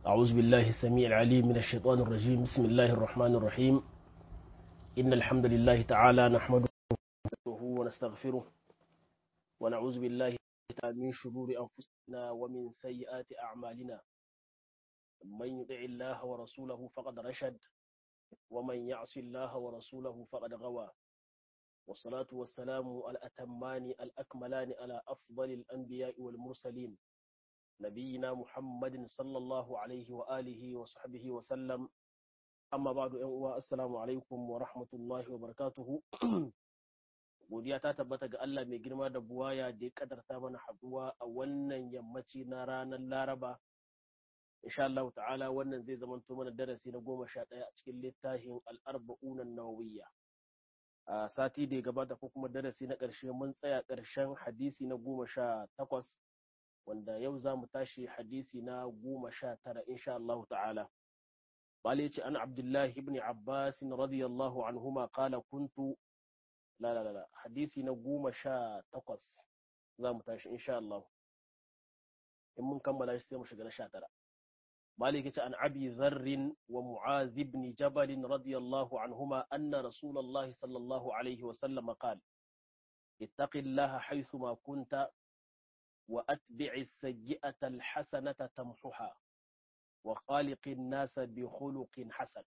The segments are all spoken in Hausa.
أعوذ بالله السميع العليم من الشيطان الرجيم بسم الله الرحمن الرحيم إن الحمد لله تعالى نحمده ونستغفره ونعوذ بالله تعالى من شرور أنفسنا ومن سيئات أعمالنا من يطع الله ورسوله فقد رشد ومن يعص الله ورسوله فقد غوى والصلاة والسلام الأتمان الأكملان على أفضل الأنبياء والمرسلين نبينا محمد صلى الله عليه وآله وصحبه وسلم أما بعد أن السلام عليكم ورحمة الله وبركاته godiya ta tabbata ga Allah mai girma da buwaya da ya kadarta mana haduwa a wannan yammaci na ranar Laraba insha Allah ta'ala wannan zai zamanto mana darasi na goma sha ɗaya a cikin littafin al'arba'unan nawawiyya a sati da ya gabata ko kuma darasi na ƙarshe mun tsaya ƙarshen hadisi na goma sha takwas wanda yau za mu tashi hadisi na goma sha tara insha Allah ta'ala bale ce an abdullahi ibn abbas radiyallahu anhuma qala kuntu la la la hadisi na goma sha takwas za mu tashi insha Allah in mun kammala shi sai mu shiga na sha tara مالك عن أبي ذر ومعاذ بن جبل رضي الله عنهما أن رسول الله صلى الله عليه وسلم قال اتق الله حيثما كنت وأتبع السيئة الحسنة تمحها وخالق الناس بخلق حسن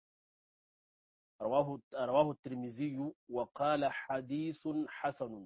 رواه رواه الترمذي وقال حديث حسن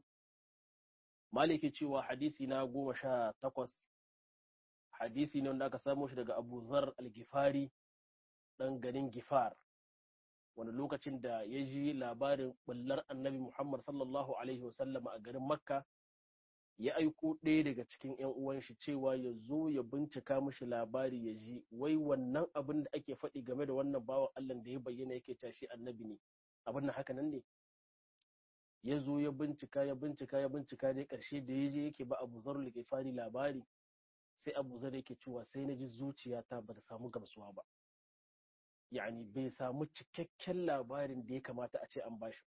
مالك cewa hadisi na goma sha takwas hadisi ne wanda aka samo shi daga Abu Zar al-Gifari dan garin Gifar wani lokacin da ya ji labarin bullar annabi Muhammad sallallahu alaihi wasallam a garin Makka ya aiko ɗaya daga cikin ‘yan uwan shi cewa ya zo ya bincika mishi labari ya ji wai wannan abin da ake faɗi game da wannan bawan Allah da ya bayyana yake tashi annabi ne abin nan haka nan ne ya zo ya bincika ya bincika ya bincika dai ƙarshe da ya je yake ba Abu Zar al-Gifari labari sai abu zar yake cewa sai na ji zuciyata ba ta samu gamsuwa ba yani bai samu cikakken labarin da ya kamata a ce an bashi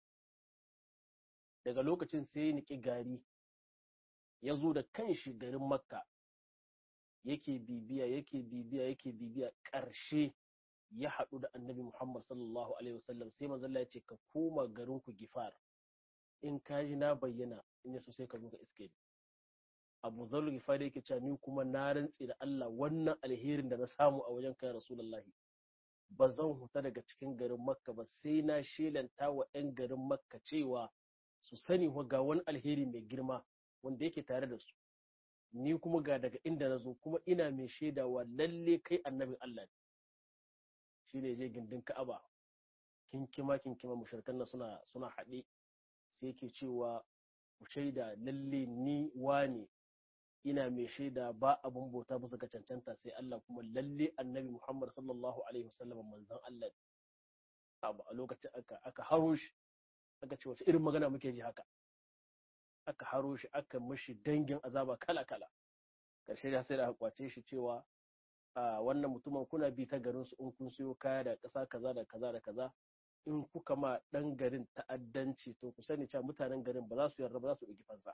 daga lokacin sai ya niki gari ya zo da kanshi garin makka yake bibiya yake bibiya yake bibiya ƙarshe ya haɗu da annabi muhammad sallallahu alaihi wasallam sai manzalla ya ce ka koma garin ku gifar in ka ji na bayyana in yaso sai ka zo ka iske ni abu zallu gifari yake cewa ni kuma na rantse da Allah wannan alherin da na samu a wajen kai rasulullahi ba zan huta daga cikin garin makka ba sai na shelanta wa 'yan garin makka cewa su sani wa ga wani alheri mai girma wanda yake tare da su ni kuma ga daga inda na zo kuma ina mai shaidawa lalle kai annabin Allah ne shi ne je gindin ka'aba kinkima kinkima mushrikan nan suna suna haɗe sai yake cewa ku shaida lalle ni wane ina mai shaida ba abun bauta bisa ga cancanta sai Allah kuma lalle annabi Muhammad sallallahu alaihi wasallam manzon Allah abu a lokacin aka aka haro shi aka ce wace irin magana muke ji haka aka haro shi aka mishi dangin azaba kala kala karshe da sai da kwace shi cewa a wannan mutumin kuna bi ta garin su in kun siyo kaya da ƙasa kaza da kaza da kaza in kuka ma ɗan garin ta'addanci to ku sani cewa mutanen garin ba za su yarda ba za su ɗauki fansa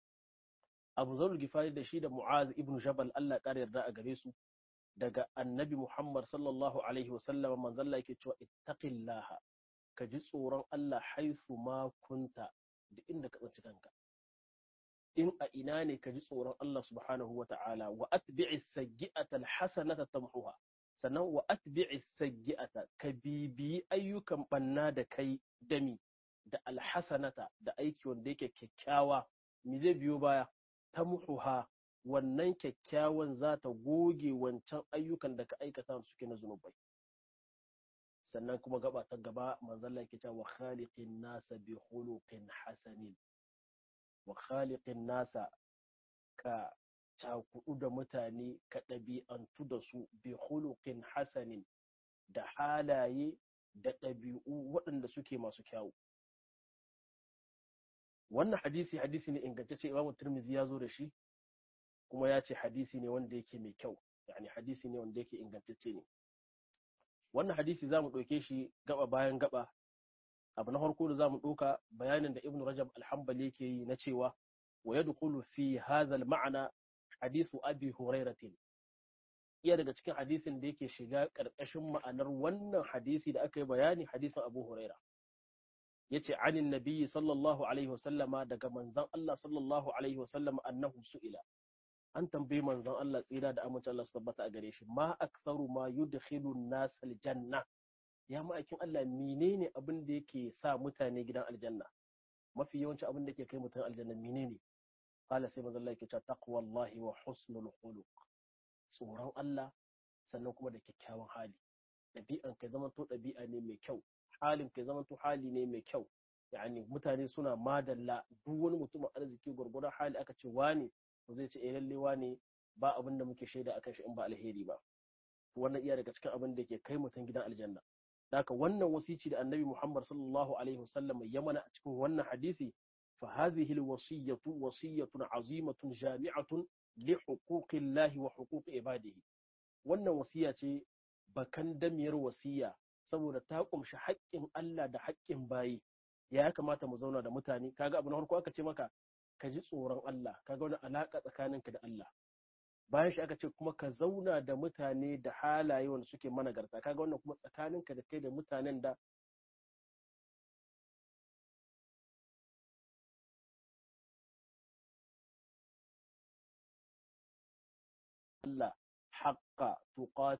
abu zaul gifari da shi da mu'az ibn jabal Allah ƙara yarda a gare su daga annabi muhammad sallallahu alaihi wa sallam manzon yake cewa ittaqillaha ka ji tsoron Allah haifu ma kunta da inda ka tsinci kanka in a ina ne ka ji tsoron Allah subhanahu wa ta'ala wa atbi'is sayyi'ata alhasanata tamhuha sannan wa atbi'is sayyi'ata ka bibiyi ayyukan banna da kai dami da alhasanata da aiki wanda yake kyakkyawa me zai biyo baya tamhuha wannan kyakkyawan za ta goge wancan ayyukan da ka aikata suke na zunubai sannan kuma gaba ta gaba manzalla yake cewa khaliqin nasa bi khuluqin hasanin wa khaliqin nasa ka cakudu da mutane ka ɗabi'antu da su bi khuluqin hasanin da halaye da ɗabi'u waɗanda suke masu kyawu wannan hadisi hadisi ne ingantacce imamu turmizi ya zo da shi kuma ya ce hadisi ne wanda yake mai kyau yani hadisi ne wanda yake ingantacce ne wannan hadisi za mu ɗauke shi gaba bayan gaba abu na farko da za mu ɗauka bayanin da ibn rajab alhambali yake yi na cewa wa yadkhulu fi hadha al-ma'na hadithu abi hurairatin iya daga cikin hadisin da yake shiga ƙarƙashin ma'anar wannan hadisi da aka yi bayani hadisin Abu Huraira yace anin nabiyyi sallallahu alaihi wasallama daga manzon Allah sallallahu alaihi wasallama annahu su'ila an tambayi manzon Allah tsira da amince Allah su tabbata a gare shi ma aktharu ma yudkhilu an-nas aljanna ya ma'aikin Allah menene abin da yake sa mutane gidan aljanna mafi yawanci abin da yake kai mutum aljanna menene qala sai manzon Allah yake cewa taqwallahi wa husnul khuluq tsoron Allah sannan kuma da kyakkyawan hali ɗabi'an kai zaman to ɗabi'a ne mai kyau halin kai zaman to hali ne mai kyau yani mutane suna madalla duk wani mutumin arziki gwargwadon hali aka ce wani to zai ce eh lalle wani ba abin da muke shaida akan shi in ba alheri ba wannan iya daga cikin abin da ke kai mutum gidan aljanna haka wannan wasici da annabi Muhammad sallallahu alaihi wasallam ya mana a cikin wannan hadisi fa hadhihi alwasiyatu wasiyatun azimatun jami'atun li huquqillahi wa huquqi ibadihi wannan wasiya ce bakan damiyar wasiya saboda ta kumshi haƙƙin Allah da haƙƙin bayi ya kamata mu zauna da mutane kaga abu na farko aka ce maka ka ji tsoron Allah kaga wani alaka tsakaninka da Allah bayan shi aka ce kuma ka zauna da mutane da halaye wanda suke managarta kaga wannan kuma tsakaninka da kai da mutanen da Allah haƙƙa tuqat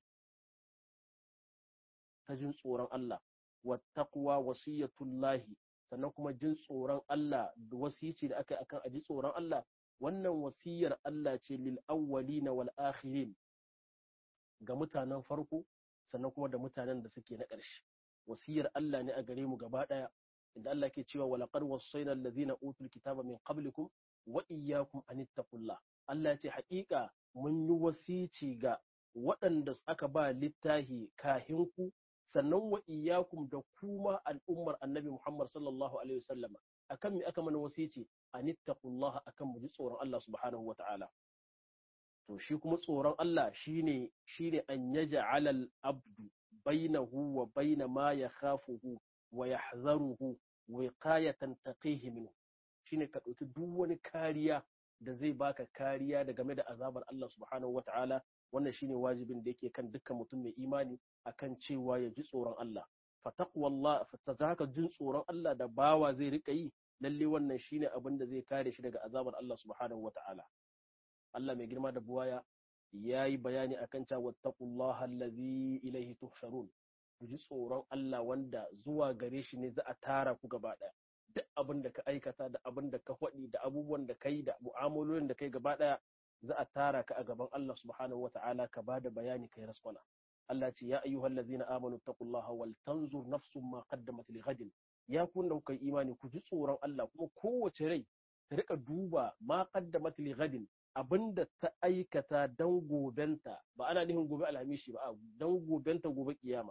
ta jin tsoron Allah wattaqwa wasiyatullahi sannan kuma jin tsoron Allah da wasici da aka yi akan aji tsoron Allah wannan wasiyar Allah ce lil awwalina wal akhirin ga mutanen farko sannan kuma da mutanen da suke na ƙarshe wasiyar Allah ne a gare mu gaba ɗaya inda Allah ke cewa walaqad wassayna allazina utul kitaba min qablikum wa iyyakum an ittaqullah Allah ce haƙiƙa mun yi wasici ga waɗanda aka ba littahi kahinku sannan wa iyyakum da kuma al'ummar annabi Muhammad sallallahu alaihi wasallam akan me aka mana wasici anittaqullah akan mu ji tsoron Allah subhanahu wata'ala to shi kuma tsoron Allah shine shine an yaj'ala al-abdu bainahu wa baina ma yakhafuhu wa yahzaruhu wiqayatan taqihi minhu shine ka dauki duk wani kariya da zai baka kariya da game da azabar Allah subhanahu wata'ala wannan shine wajibin da yake kan dukkan mutum mai imani akan cewa ya ji tsoron Allah fataqwallah fatazaka jin tsoron Allah da bawa zai rika yi lalle wannan shine abin da zai kare shi daga azabar Allah subhanahu wata'ala Allah mai girma da buwaya yayi bayani akan cewa wattaqullaha allazi ilaihi tuhsharun ku ji tsoron Allah wanda zuwa gare shi ne za a tara ku gaba ɗaya duk abin da ka aikata da abin da ka faɗi da abubuwan da kai da mu'amalolin da kai gaba ɗaya za a tara ka a gaban Allah subhanahu wata'ala ka ba da bayani kai raskwana Allah ce ya ayyuhal ladzina amanu taqullaha wal tanzur nafsun ma qaddamat li ghadin ya kun da kuka imani ku ji tsoron Allah kuma kowace rai ta rika duba ma qaddamat li ghadin abinda ta aikata dan gobenta ba ana nihin gobe alhamishi ba dan gobenta gobe kiyama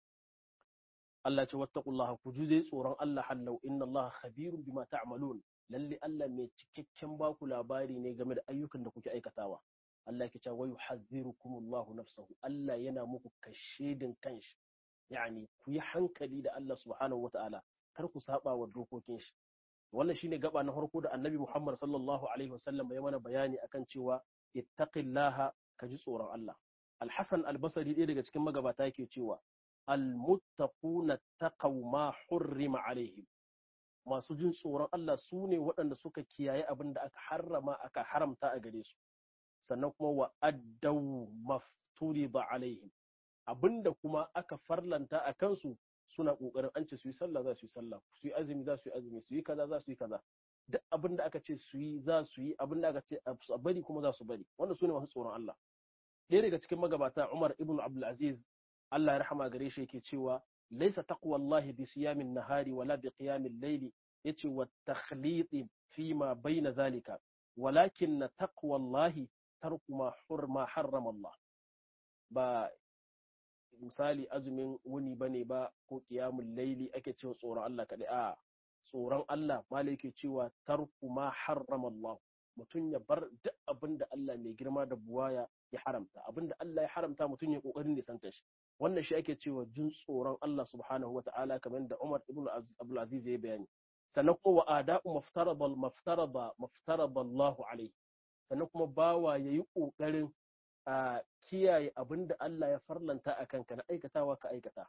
Allah ce wattaqullaha ku ji zai tsoron Allah hallau inna Allah khabirun bima ta'malun lalle Allah mai cikakken baku labari ne game da ayyukan da kuke aikatawa Allah ke cewa wa yuhadhdhirukumullahu nafsahu Allah yana muku kashedin kanshi yani ku yi hankali da Allah subhanahu wata'ala kar ku saba wa dokokin shi wannan shine gaba na farko da Annabi Muhammad sallallahu alaihi wasallam ya mana bayani akan cewa ittaqillaha ka ji tsoron Allah Al-Hasan Al-Basri ɗaya daga cikin magabata yake cewa al-muttaquna taqaw ma hurrima alaihim masu jin tsoron Allah su ne waɗanda suka kiyaye abin da aka harrama aka haramta a gare su sannan kuma wa addau mafturi ba alaihim abinda kuma aka farlanta a kansu suna ƙoƙarin an ce su yi sallah za su yi sallah su yi azumi za su yi azumi su yi kaza za su yi kaza duk abin da aka ce su yi za su yi abin da aka ce a bari kuma za su bari wannan su ne masu tsoron Allah ɗaya daga cikin magabata Umar ibn Abdul Aziz Allah ya rahama gare shi yake cewa laisa taqwallahi bi siyamin nahari wala bi qiyamil layli yace wa takhliti fi ma baina zalika walakin taqwallahi tarku ma hurma harrama Allah ba misali azumin wuni bane ba ko qiyamul layli ake cewa tsoron Allah kadai a tsoron Allah malai yake cewa tarku ma harrama Allah mutum ya bar duk abin da Allah mai girma da buwaya ya haramta abin da Allah ya haramta mutum ya kokarin nisanta shi wannan shi ake cewa jin tsoron Allah subhanahu wa ta'ala kamar da Umar ibn Abdul Aziz ya bayani sannan kuma wa ada'u maftarada maftarada maftarada Allah alaihi sannan kuma bawa yayi kokarin a kiyaye abin da Allah ya farlanta a kanka na aikatawa ka aikata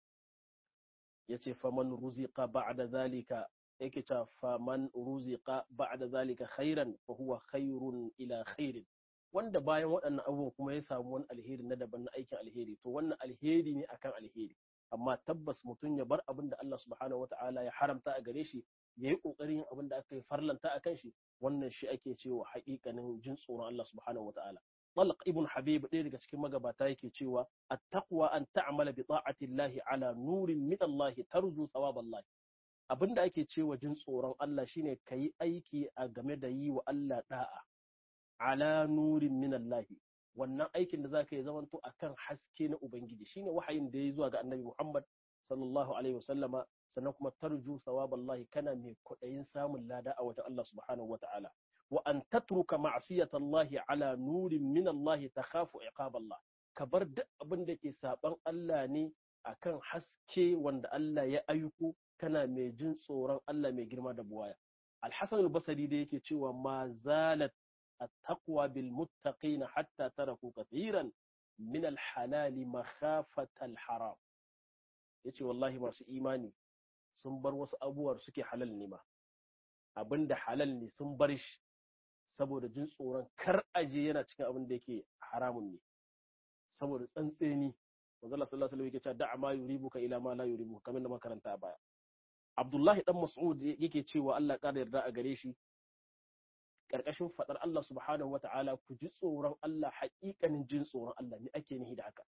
yace faman ruziqa ba'da zalika yake ta faman ruziqa ba'da zalika khairan fa huwa khairun ila khairin wanda bayan waɗannan abubuwan kuma ya samu wani alheri na daban na aikin alheri to wannan alheri ne akan alheri amma tabbas mutum ya bar abin da Allah subhanahu wata'ala ya haramta a gare shi ya yi ƙoƙarin yin abin da aka yi farlanta a kan shi wannan shi ake cewa haƙiƙanin jin tsoron Allah subhanahu wata'ala Talq ibn Habib ɗaya daga cikin magabata yake cewa at-taqwa an ta'mala bi ta'ati Allah ala nurin min Allah tarju thawab Allah abinda ake cewa jin tsoron Allah shine kayi aiki a game da yi wa Allah da'a ala nurin min Allah wannan aikin da zaka yi zamanto akan haske na ubangiji shine wahayin da ya zuwa ga annabi Muhammad sallallahu alaihi wasallama sannan kuma tarju thawaballahi kana mai kudayin samun lada a wajen Allah subhanahu wataala wa an tatruka ma'siyatallahi ala nurin min Allah takhafu iqaballah ka bar duk abin da ke saban Allah ne akan haske wanda Allah ya aiko kana mai jin tsoron Allah mai girma da buwaya Al-Hasan al-Basri da yake cewa ma zalat التقوى بالمتقين حتى تركوا كثيرا من الحلال مخافة الحرام yace wallahi masu imani sun bar wasu abubuwar suke halal ne ma abinda halal ne sun bar shi saboda jin tsoron kar aje yana cikin abin da yake haramun ne saboda tsantseni manzo Allah sallallahu alaihi wasallam yake cewa da'a ma yuribuka ila ma la yuribuka kamar da makaranta a baya Abdullahi dan Mas'ud yake cewa Allah ƙara yarda a gare shi ƙarƙashin faɗar Allah subhanahu wa ta'ala ku ji tsoron Allah haƙiƙanin jin tsoron Allah ne ake nihi da haka.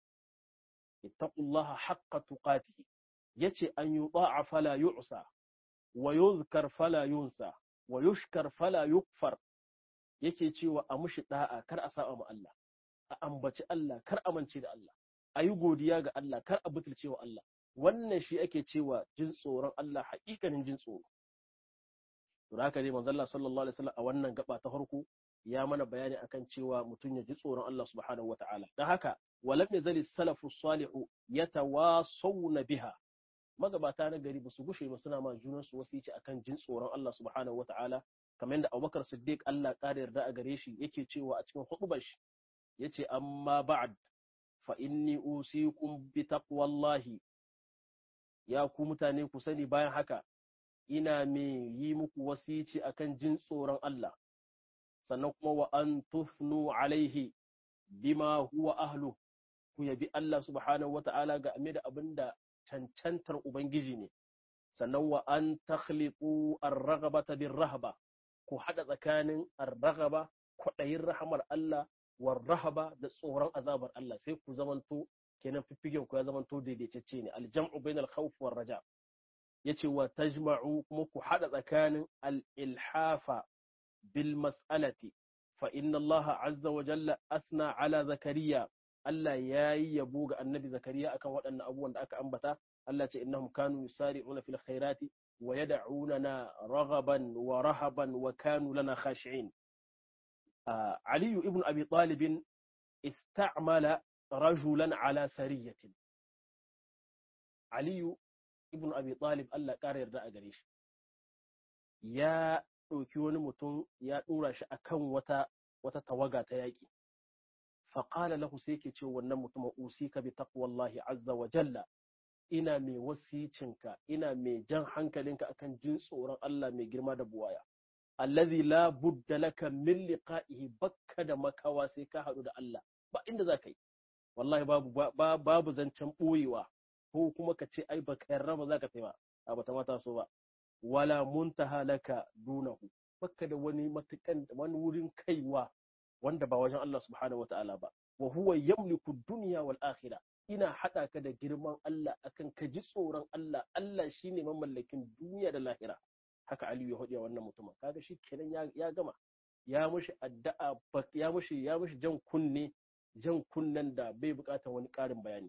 Ittaqullaha haqqa tuqatihi yace an yuta'a fala yu'sa wa yuzkar fala yunsa wa yushkar fala yukfar yake cewa a mushi da'a kar a saba ma Allah a ambaci Allah kar amince da Allah a yi godiya ga Allah kar a butulce wa Allah wannan shi ake cewa jin tsoron Allah haƙiƙanin jin tsoro to haka dai manzo Allah sallallahu alaihi wasallam a wannan gaba ta farko ya mana bayani akan cewa mutum ya ji tsoron Allah subhanahu wataala dan haka walam yazali salafu salihu yatawasawna biha magabata na gari ba su gushe ba suna ma junan su wasici akan jin tsoron Allah subhanahu wataala kamar yadda Abubakar Siddiq Allah ƙara yarda a gare shi yake cewa a cikin hutubar shi yace amma ba'd fa inni usikum bi taqwallahi ya ku mutane ku sani bayan haka ina me yi muku wasici akan jin tsoron Allah sannan kuma wa an tufnu alaihi bima huwa ahlu ku yabi Allah subhanahu wata'ala ga ame da abin da cancantar ubangiji ne sannan wa an takhliqu ar-raghabata bir-rahaba ku hada tsakanin ar-raghaba kwaɗayin rahamar Allah war rahaba da tsoron azabar Allah sai ku zamanto kenan fiffigen ku ya zamanto daidaitacce ne aljam'u bainal khawf war raja yace wa tajma'u kuma ku hada tsakanin al-ilhafa bil mas'alati fa inna Allah azza wa jalla asna ala zakariya Allah yayi yabo ga annabi zakariya akan waɗannan abubuwan da aka ambata Allah ce innahum kanu yusari'una fil khairati wa yad'unana raghaban wa rahaban wa kanu lana khashi'in Ali ibn Abi Talib ista'mala rajulan ala sariyatin Ali ibn Abi Talib Allah ƙara yarda a gare shi ya ɗauki wani mutum ya ɗora shi akan wata wata tawaga ta yaƙi faƙala lahu sai ke ce wannan mutumin usika bi taqwallahi azza wa jalla ina mai wasicinka ina mai jan hankalinka akan jin tsoron Allah mai girma da buwaya allazi la budda laka min liqa'ihi bakka da makawa sai ka haɗu da Allah ba inda za ka yi wallahi babu babu zancen ɓoyewa ko kuma ka ce ai baka yarda ba za ka ba a bata mata so ba wala muntaha laka dunahu bakka da wani matukan wani wurin kaiwa wanda ba wajen Allah subhanahu wataala ba wa huwa yamliku dunya wal akhirah ina hada ka da girman Allah akan ka ji tsoron Allah Allah shine mamallakin duniya da lahira haka Aliyu ya hodiya wannan mutumin kaga shi kenan ya gama ya mushi addu'a ya mushi ya mushi jan kunne jan kunnen da bai bukatar wani ƙarin bayani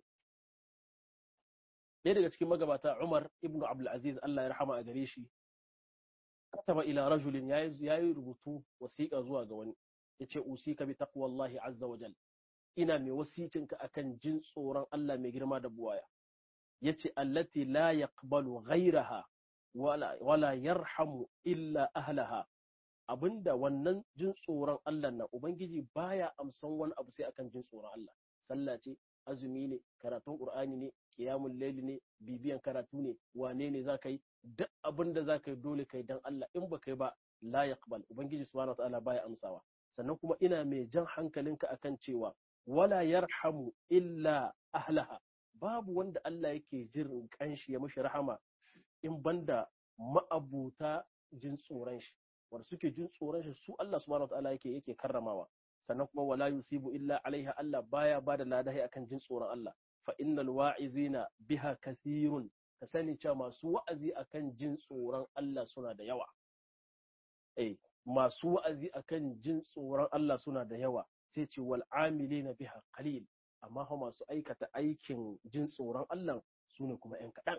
ɗaya daga cikin magabata Umar ibn Abdul Aziz Allah ya rahama a gare shi kataba ila rajulin yayi rubutu wasiƙa zuwa ga wani yace usika bi taqwallahi azza wa jal ina mai wasicinka akan jin tsoron Allah mai girma da buwaya yace allati la yaqbalu ghayraha wala wala yarhamu illa ahlaha abinda wannan jin tsoron Allah na ubangiji baya amsan wani abu sai akan jin tsoron Allah sallah ce azumi ne karatun qur'ani ne qiyamul layli ne bibiyan karatu ne wane ne zaka yi duk abin da zaka yi dole kai dan Allah in ba kai ba la yaqbal ubangiji subhanahu wataala baya amsawa sannan kuma ina mai jan hankalinka akan cewa wala yarhamu illa ahlaha babu wanda Allah yake jin kanshi ya mishi rahama in banda ma'abuta jin tsoron shi wanda suke jin tsoron shi su Allah subhanahu wataala yake yake karramawa sannan kuma wala yusibu illa alaiha Allah baya bada ladahi akan jin tsoron Allah fa innal wa'izina biha kathirun ka sani cewa masu wa'azi akan jin tsoron Allah suna da yawa eh masu wa'azi akan jin tsoron Allah suna da yawa sai ce wal amilina biha qalil amma fa masu aikata aikin jin tsoron Allah su ne kuma ‘yan kaɗan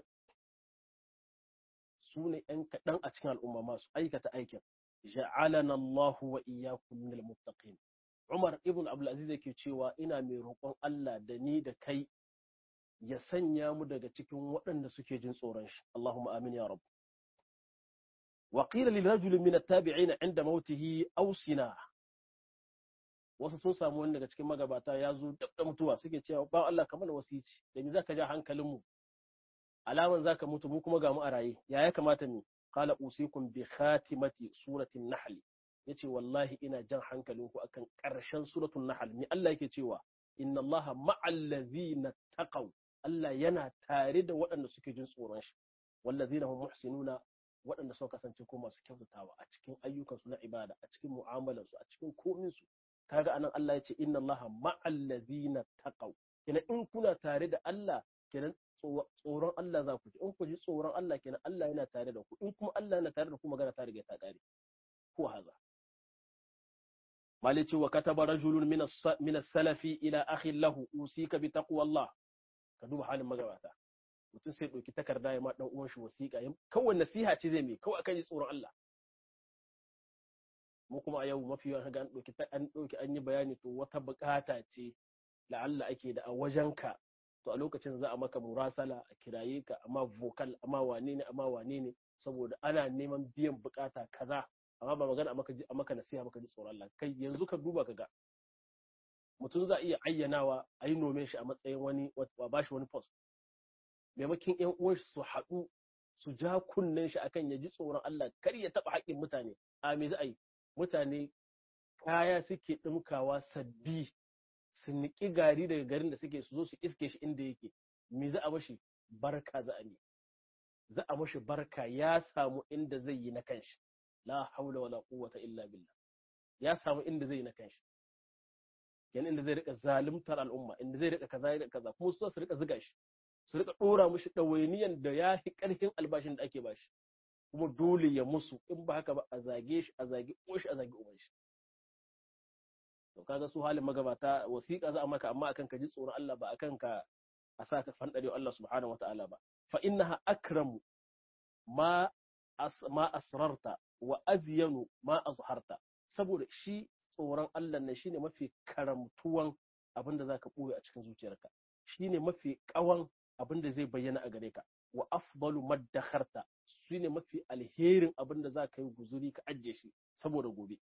su ne ‘yan kaɗan a cikin al'umma masu aikata aikin ja'alana Allahu wa iyyakum minal muttaqin Umar ibn Abdulaziz yake cewa ina mai roƙon Allah da ni da kai ya sanya mu daga cikin waɗanda suke jin tsoron shi Allahumma amin ya rabb wa qila lil rajul min at-tabi'in 'inda mautihi awsina wasu sun samu wani daga cikin magabata ya zo dab da mutuwa suke cewa ba Allah ka mana wasici da ni zaka ja hankalin mu alaman zaka mutu mu kuma ga mu a raye ya ya kamata mu qala usikum bi khatimati suratin nahl yace wallahi ina jan hankalin ku akan karshen suratul nahl ni Allah yake cewa inna Allaha ma'al ladzina taqaw Allah yana tare da waɗanda suke jin tsoron shi wallazina hum muhsinuna waɗanda suka kasance ko masu kyautatawa a cikin ayyukansu na ibada a cikin mu'amalarsu a cikin kominsu kaga anan Allah ya ce inna Allah ma'al ladina taqaw kenan in kuna tare da Allah kenan tsoron Allah za ku ji in ku ji tsoron Allah kenan Allah yana tare da ku in kuma Allah yana tare da ku magana ta riga ta kare ko haza malici wa kataba rajulun min as-salafi ila akhi lahu usika bi taqwallah ka duba halin magabata mutum sai ɗauki takarda ya ma ɗan uwan shi wasiƙa kawai nasiha ce zai mai kawai akan ji tsoron Allah mu kuma a yau mafi yawan ga an ɗauki an ɗauki an yi bayani to wata buƙata ce la'alla ake da a wajenka to a lokacin za a maka murasala a kiraye ka amma vocal amma wane ne amma wane ne saboda ana neman biyan buƙata kaza amma ba magana a maka nasiha maka ji tsoron Allah kai yanzu ka duba ka ga mutum za a iya ayyanawa a yi nome shi a matsayin wani ba shi wani post maimakin yan uwan su haɗu su ja kunnen shi akan ya ji tsoron Allah kar ya taɓa haƙƙin mutane a me za a yi mutane kaya suke ɗumkawa sabbi su niƙi gari daga garin da suke su zo su iske shi inda yake me za a mashi barka za a ne za a mashi barka ya samu inda zai yi na kanshi la haula wala quwwata illa billah ya samu inda zai yi na kanshi yana inda zai rika zalimtar al'umma inda zai rika kaza da kaza kuma su su rika ziga shi su rika dora mushi ɗawainiyan da ya fi ƙarfin albashin da ake bashi kuma dole ya musu in ba haka ba a zage shi a zage shi a zage uban shi to kaga su halin magabata wasiƙa za a maka amma akan ka ji tsoron Allah ba akan ka a sa ka fandare Allah subhanahu wataala ba fa innaha akramu ma ma asrarta wa azyanu ma azharta saboda shi tsoron Allah ne shine mafi karamtuwan abin da zaka ɓoye a cikin zuciyarka shine mafi ƙawan abin da zai bayyana a gare ka wa afdalu maddakharta shine mafi alherin abin da zaka yi guzuri ka ajiye shi saboda gobe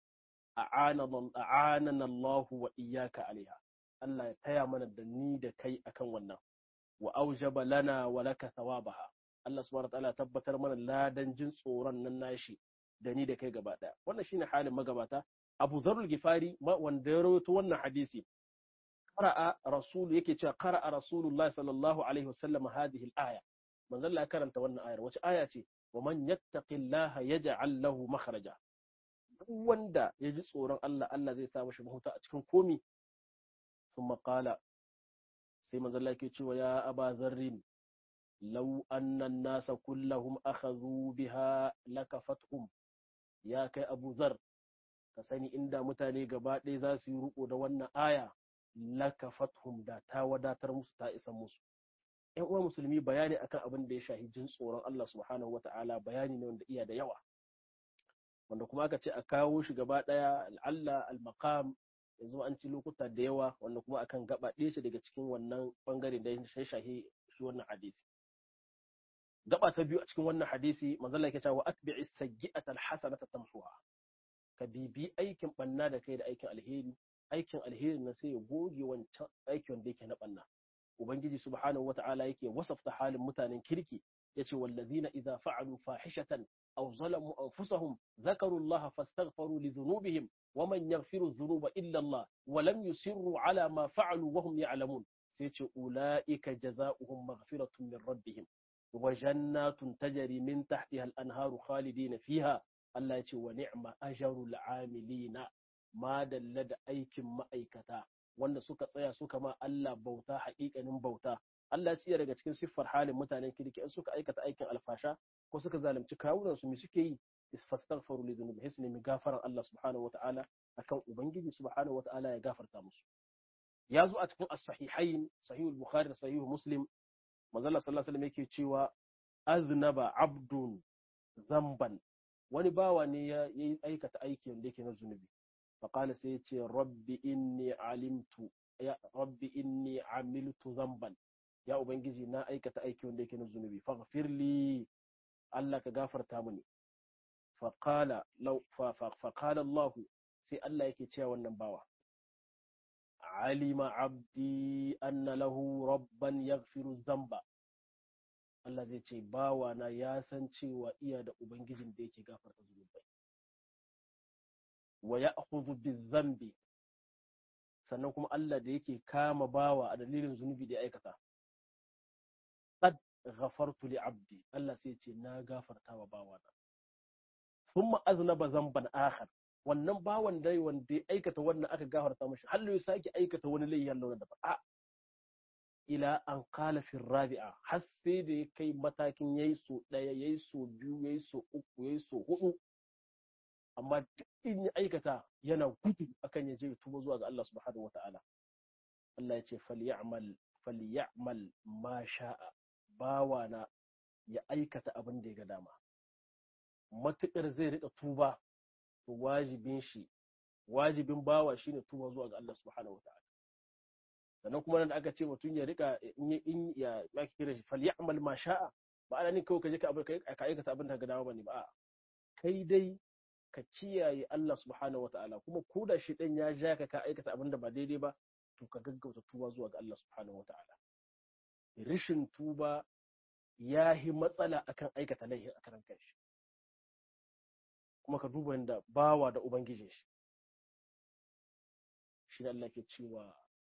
a'anana Allah wa iyyaka alaiha Allah ya taya mana da ni da kai akan wannan wa aujaba lana wa laka thawabaha Allah subhanahu wa ta'ala tabbatar mana ladan jin tsoron nan nashi da ni da kai gaba daya wannan shine halin magabata Abu Zarul Gifari wanda ya rawaito wannan hadisi qara'a rasul yake cewa qara'a rasulullah sallallahu alaihi wasallam hadhihi al-aya manzo Allah karanta wannan ayar wace aya ce wa man yattaqillaha yaj'al lahu makhraja duk wanda ya ji tsoron Allah Allah zai sa mashi mahuta a cikin komi thumma qala sai manzo Allah yake cewa ya aba zarrin law anna an-nasa kullahum akhadhu biha lakafatuhum ya kai Abu Zar ka sani inda mutane gaba ɗaya za su yi riko da wannan aya lakafathum da ta wadatar musu ta isa musu ƴan uwa musulmi bayani akan abin da ya shahi jin tsoron Allah subhanahu wata'ala bayani ne wanda iya da yawa wanda kuma aka ce a kawo shi gaba ɗaya al'alla al-maqam yanzu an ci lokuta da yawa wanda kuma akan gaba ɗaya shi daga cikin wannan bangare da ya shahi shi wannan hadisi gaba ta biyu a cikin wannan hadisi manzo Allah yake cewa atbi'is sayyi'ata al-hasanata tamhuha ka bibi aikin banna da kai da aikin alheri aikin alheri na sai ya goge wancan aikin wanda yake na banna ubangiji subhanahu wata'ala yake wasafta halin mutanen kirki yace wallazina idza fa'alu fahishatan aw zalamu anfusahum dhakaru allaha fastaghfaru li dhunubihim ومن يغفر الذنوب إلا الله ولم يسروا على ما فعلوا وهم يعلمون سيتي أولئك جزاؤهم مغفرة من ربهم وجنات تجري من تحتها الأنهار خالدين فيها الله يتي ونعم أجر العاملين ما دلد أيك ما أيكتا wanda suka tsaya suka ma Allah bauta haƙiƙanin bauta Allah ya daga cikin siffar halin mutanen kirki in suka aikata aikin alfasha ko suka zalunci kawunan su me suke yi fastaghfiru li dhunubihim sai nemi gafaran Allah subhanahu wataala akan ubangiji subhanahu wataala ya gafarta musu ya zo a cikin as-sahihain sahih al-bukhari da sahih muslim manzo Allah sallallahu alaihi wasallam yake cewa aznaba abdun zamban wani bawa ne ya yi aikata aiki wanda yake na zunubi faqala sai yace rabbi inni alimtu ya rabbi inni amiltu zamban ya ubangiji na aikata aiki wanda yake na zunubi faghfir li Allah ka gafarta mini faƙala Allah sai Allah yake cewa wannan bawa alima abdi anna lahu rabban yaghfiru zamba Allah zai ce bawa na ya san cewa iya da ubangijin da yake gafarta zunubai wa ya'khudhu bizambi sannan kuma Allah da yake kama bawa a dalilin zunubi da ya aikata qad ghafartu li abdi Allah sai ce na gafarta wa bawa na thumma aznaba zamban akhar wannan bawan dai wanda ya aikata wannan aka gafarta mashi hallo ya sake aikata wani laifi hallo da ba ila an qala fi rabi'a har sai da ya kai matakin yayi so daya yayi so biyu yayi so uku yayi so hudu amma duk in ya aikata yana gudu akan ya je ya tuba zuwa ga Allah subhanahu wataala Allah ya ce falyamal falyamal ma sha'a bawana ya aikata abin da ya ga dama matuƙar zai riƙa tuba to wajibin shi wajibin bawa shine tuba zuwa ga Allah subhanahu wataala sannan kuma nan da aka ce mutum ya rika in ya ya kira shi falyamal ma sha'a ba ana ni kawai ka je ka abin ka aikata abin da ga dama bane ba kai dai ka kiyaye Allah subhanahu wataala kuma ko da shi dan ya ja ka ka aikata abin da ba daidai ba to ka gaggauta tuba zuwa ga Allah subhanahu wataala rishin tuba ya yi matsala akan aikata laifi a karan kanshi kuma ka duba yadda bawa da ubangijin shi shi Allah ke cewa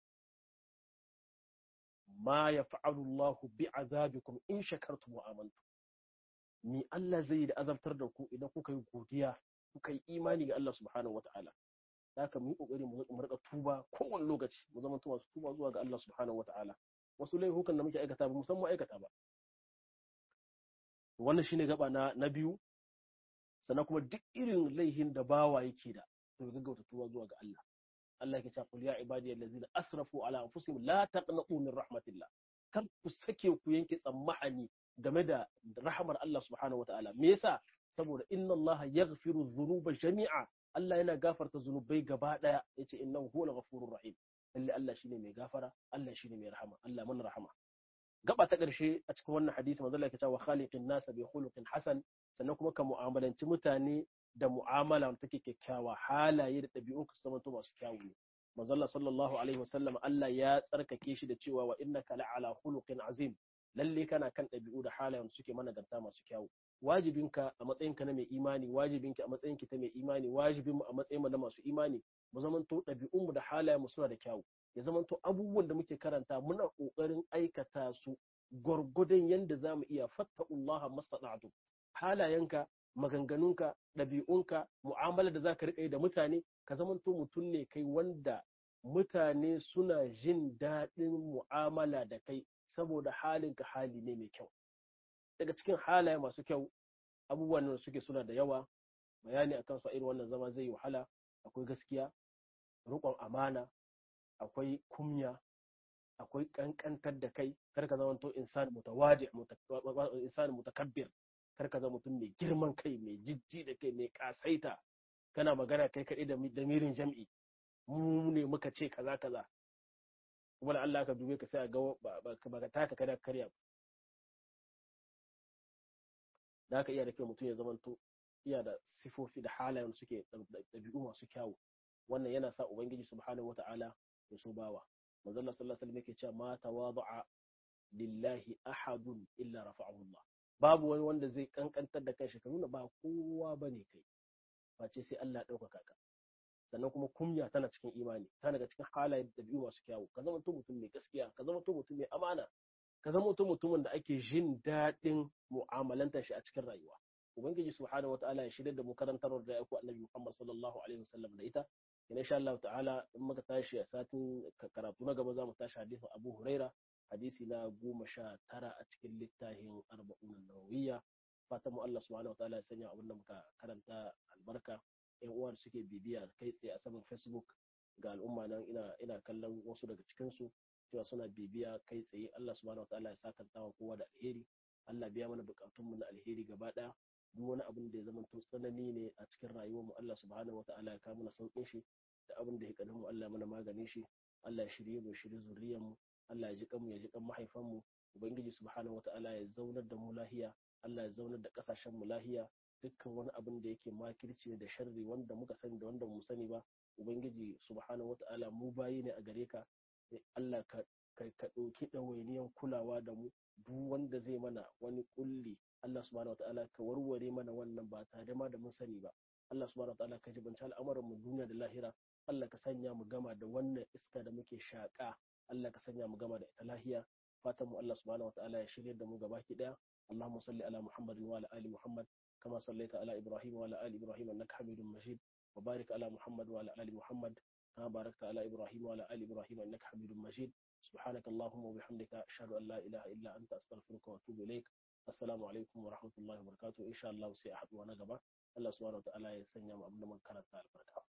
ma ya fa'alu Allah bi azabikum in shakartum wa amantum ni Allah zai da azabtar da ku idan kuka yi godiya kuka yi imani ga Allah subhanahu wata'ala da haka mu yi kokari mu rika tuba kowane lokaci mu zama masu tuba zuwa ga Allah subhanahu wata'ala wasu laifukan da muke aikata ba musamman aikata ba wannan shine gaba na na biyu sannan kuma duk irin laihin da bawa yake da to ya gaggauta tuba zuwa ga Allah Allah yake cewa qul ya ibadiyal ladzina asrafu ala anfusihim la taqnatu min rahmatillah kar ku sake ku yanke tsammani game da rahmar Allah subhanahu wataala me yasa saboda inna Allah yaghfiru dhunuba jami'a Allah yana gafarta zunubai gaba daya yace innahu huwal ghafurur rahim lalle Allah shine mai gafara Allah shine mai rahama Allah mun rahama gaba ta ƙarshe a cikin wannan hadisi manzo Allah yake cewa khaliqin nas bi khuluqin hasan sannan kuma ka mu'amalanci mutane da mu'amala wanda take kyakkyawa halaye da ɗabi'un ka zama masu kyawu ne manzo Allah sallallahu alaihi wasallam Allah ya tsarkake shi da cewa wa innaka la'ala khuluqin azim lalle kana kan ɗabi'u da halayen suke managarta masu kyawu wajibinka a matsayinka na mai imani wajibinki a matsayinki ta mai imani wajibinmu a matsayin mu na masu imani mu zamanto ɗabi'unmu da halayenmu suna da kyawu ya zamanto abubuwan da muke karanta muna ƙoƙarin aikata su gwargwadon yadda za mu iya fattakullaha mastata'tu halayenka maganganunka ɗabi'unka mu'amala da za ka riƙa yi da mutane ka zamanto mutum ne kai wanda mutane suna jin daɗin mu'amala da kai saboda halinka hali ne mai kyau daga cikin halaye masu kyau abubuwan da suke suna da yawa bayani akan su a irin wannan zama zai yi wahala akwai gaskiya riƙon amana akwai kumya akwai kankantar da kai kar ka zama to insan mutawadi insan mutakabbir kar ka zama mutum mai girman kai mai jijji da kai mai kasaita kana magana kai kaɗai da damirin jam'i mu ne muka ce kaza kaza kuma da Allah ka dube ka sai a ga ba ka taka kada karya da haka iya da kyau mutum ya zama to iya da sifofi da halayen suke ɗabi'u masu kyawu wannan yana sa ubangiji subhanahu wata'ala ya so bawa manzo Allah sallallahu alaihi wasallam yake cewa ma tawada'a lillahi ahadun illa rafa'ahu Allah babu wani wanda zai kankantar da kanshi ka nuna ba kowa bane kai face sai Allah ya ɗaukaka ka sannan kuma kunya tana cikin imani tana daga cikin halayen ɗabi'u masu kyawu ka zama mutum mai gaskiya ka zama mutum mai amana ka zama mutumin da ake jin daɗin mu'amalantar shi a cikin rayuwa ubangiji subhanahu wataala ya shirya da mu karantar da ya ku annabi Muhammad sallallahu alaihi wasallam da ita ina insha Allah ta'ala in muka tashi a satin karatu na gaba za mu tashi hadisin Abu Huraira hadisi na goma sha tara a cikin littafin arba'un nawawiyya fatan mu Allah subhanahu wataala ya sanya abin da muka karanta albarka yan uwa suke bibiya kai tsaye a saman Facebook ga al'umma nan ina ina kallon wasu daga cikin su cewa suna bibiya kai tsaye Allah subhanahu wataala ya sakanta wa kowa da alheri Allah biya mana bukatun mu na alheri gaba daya duk wani abin da ya zama to tsanani ne a cikin rayuwar mu Allah subhanahu wataala ya kawo mana saukin shi da abin da ya kadin mu Allah ya mana maganin shi Allah ya shirye mu shirye zuriyar mu Allah ya ji kanmu ya ji kan mahaifan mu ubangiji subhanahu wataala ya zaunar da mu lahiya Allah ya zaunar da kasashen mu lahiya dukkan wani abin da yake makirci da sharri wanda muka sani da wanda mu sani ba ubangiji subhanahu wataala mu bayi ne a gare ka Allah ka ka ɗauki ɗawainiyan kulawa da mu duk wanda zai mana wani kulli Allah subhanahu wataala ka warware mana wannan ba tare ma da mun sani ba Allah subhanahu wataala ka jibanci al'amuran mu duniya da lahira Allah ka sanya mu gama da wannan iska da muke shaƙa Allah ka sanya mu gama da ita lahiya fatan mu Allah subhanahu wataala ya shirya da mu gabaki daya اللهم صل على محمد وعلى آل محمد كما صليت على إبراهيم وعلى آل إبراهيم إنك حميد مجيد وبارك على محمد وعلى آل محمد كما باركت على إبراهيم وعلى آل إبراهيم إنك حميد مجيد سبحانك اللهم وبحمدك أشهد أن لا إله إلا أنت أستغفرك وأتوب إليك السلام عليكم ورحمة الله وبركاته إن شاء الله سيأحد ونقبة الله سبحانه وتعالى يسنى أبنى من كانت البركة